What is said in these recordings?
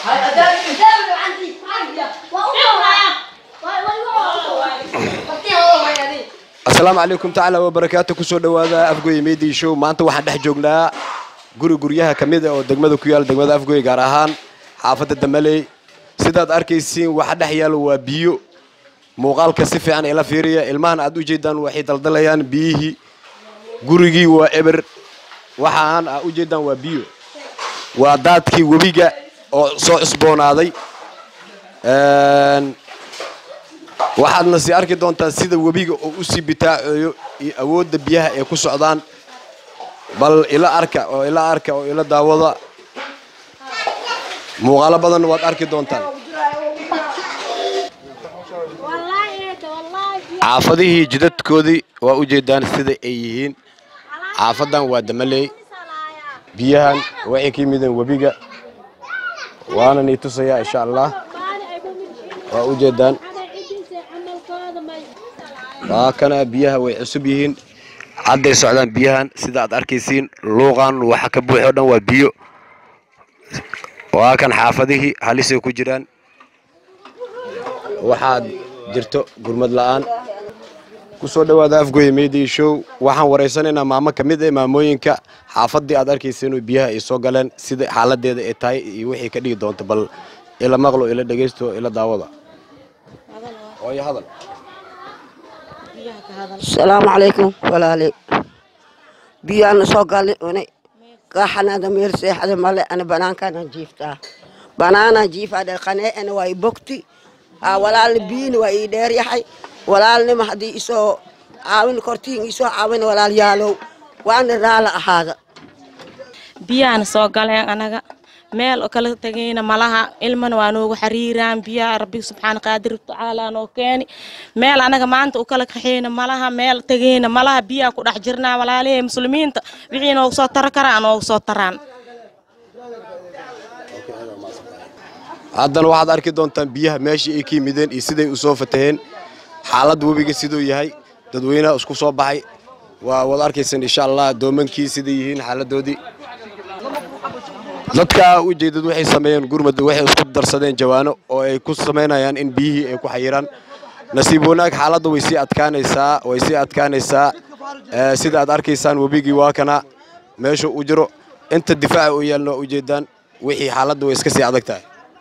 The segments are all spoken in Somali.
asalaamu calaykum tacaala wabarakaatu kusoo dhawaada afgoy media show maanta waxaan dhex joognaa guri guryaha ka mid a oo degmada ku yaala degmada afgoy gaar ahaan xaafadda damaley sidaad arkaysiin waxa dhex yaalo waa biyo muuqaalka si fiican ila fiiriya ilmahan aad u jeedaan waxay daldalayaan biyihii gurigii waa eber waxaan aa u jeedaan waa biyo waa daadkii webiga oo soo cusboonaaday waxaadna sii arki doontaan sida webiga oo u sii bitaaceeyo iyo awoodda biyaha ay ku socdaan bal ila arka oo ila arka oo ila daawada muuqaalo badanna waad arki doontaan xaafadihii jidadkoodii waa u jeedaan sida ay yihiin xaafadan waa damaley biyahan waxay ka yimideen webiga waana nii tusayaa insha allah waa u jeedaan waa kana biyaha way cusub yihiin hadday socdaan biyahan sida aad arkaysiin luuqan waxa ka buuxo dhan waa biyo waa kan xaafadihii halisay ku jiraan waxaad jirto gurmad la'aan ku soo dhowaada afgoye media show waxaan waraysanaynaa maamo ka mid ah maamooyinka xaafaddii aad arkaysa inuu biyaha ay soo galeen sida xaaladeeda ay tahay iyo wixii ka dhigi doonto bal ila maqlo ila dhegaysto ila daawada ooyo hadal asalaamu calaykum walaali biyaana soo galni une kaaxanada meel seexada male ana banaankaana jiiftaa banaana jiifaadhe qanee ana waa i bogti aa walaalna biyina waa ii dheer yahay walaalnima haddii isoo caawin kortiin isoo caawin walaal yaalow waana raala ahaada biyaana soo galeen anaga meel oo kala tegayna malaha ilmana waa noogu xariiraan biyaha rabbi subxaana qaadir tacaala noo keeni meel anaga maanta u kala kaxeyna malaha meel tegayna malaha biyaha ku dhex jirnaa walaalihii muslimiinta wixii noogu soo tara karaa noogu soo taraan haddana waxaad arki doontaan biyaha meeshii ay ka yimideen iyo siday u soo fataheen xaaladda webiga siduu yahay dadweynaha isku soo baxay waa waad arkaysaan insha allah doomankii siday yihiin xaaladoodii dadka ujeedad waxay sameeyeen gurmad waxay isku darsadeen jawaano oo ay ku samaynayaan in biyihii ay ku xayiraan nasiib wanaag xaaladda way sii adkaanaysaa way sii adkaanaysaa sida aad arkaysaan webigii waa kana meesha u jiro inta difaaca u yaalna waa ujeedaan wixii xaaladda way iska sii adag tahay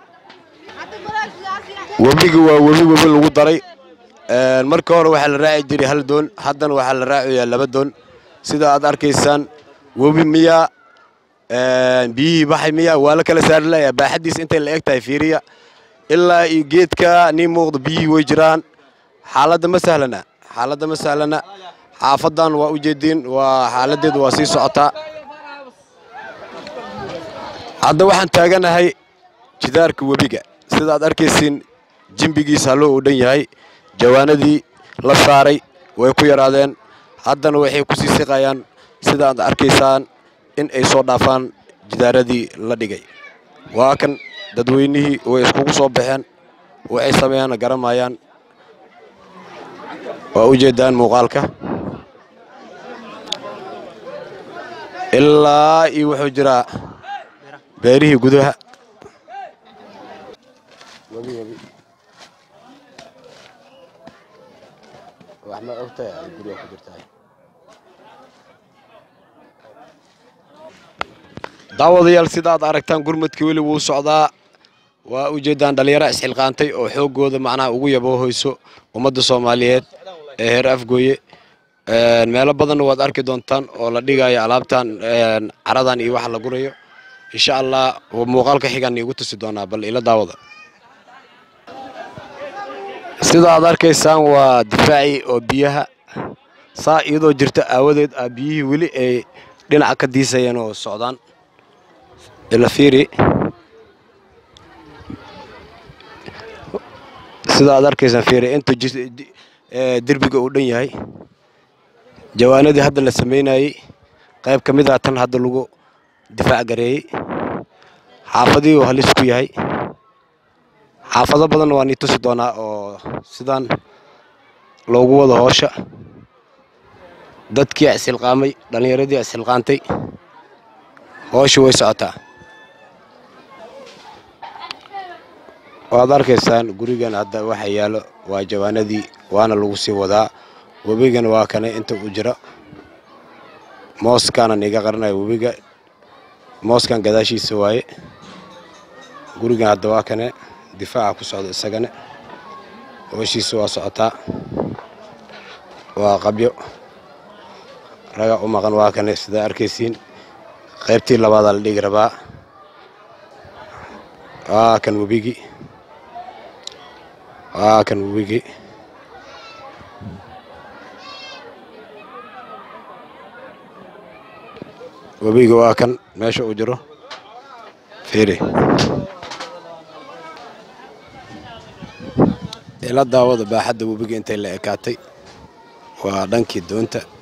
webigi waa webi webi lagu daray marka hore waxaa la raaci jiray hal doon haddana waxaa la raacayaa laba doon sida aad arkaysaan webi miyaa biyihii baxay miyaa waa la kala saari layaa baaxaddiis intay la eg tahay fiiriya ilaa iyo geedka nii muuqda biyihii way jiraan xaaladda ma sahlana xaaladda ma sahlana xaafadan waa u jeediin waa xaaladeedu waa sii socotaa hadda waxaan taaganahay jidaarka webiga sida aad arkaysiin jimbigiisa halloo uu dhan yahay jawaanadii la saaray way ku yaraadeen haddana waxay ku sii siqayaan sida aad arkaysaan in ay soo dhaafaan jidaaradii la dhigay waa kan dadweynihii way iskugu soo baxeen waxay sameeyaanna garamayaan waa u jeedaan muuqaalka ilaa iyo wuxuu jiraa beerihii gudaha daawadayaal sida aad aragtaan gurmadka weli wuu socdaa waa u jeedaan dhallinyaro isxilqaantay oo xooggooda macnaha ugu yaboohoyso ummadda soomaaliyeed ee heer afgooye meelo badanna waad arki doontaan oo la dhigayo alaabtan caradan iyo waxa la gurayo insha allah muuqaalka xigaan iigu tusi doonaa bal ila daawada sida aad arkaysaan waa difaaci oo biyaha saa iyadoo jirta aawadeed a biyihii weli ay dhinaca ka diisayeen oo socdaan ila fiiri sida aad arkaysaan fiiri inta derbiga uu dhan yahay jawaanadii hadda la samaynayey qayb ka mid ah tan hadda lagu difaac gareeyey xaafadihii uu halis ku yahay xaafado badanna waa nii tusi doonaa oo sidaan loogu wado hoosha dadkii isilqaamay dhallinyaradii isilqaantay hoosha way socotaa waad arkaysaan gurigan hadda waxa yaalo waa jawaanadii waana lagu sii wadaa webigan waa kane inta uu jiro mooskaanan iga qaranaya webiga mooskan gadaashiisa waaye gurigan hadda waa kane difaaca ku socda isagane hooshiisa waa socotaa waa qabyo raga u maqan waa kane sidaa arkaysiin qaybtii labaadaa la dhigi rabaa waa kan webigi waa kan webigi webiga waa kan meesha uu jiro fiiri ila daawada baaxadda webiga intay la ekaatay waa dhankii doonta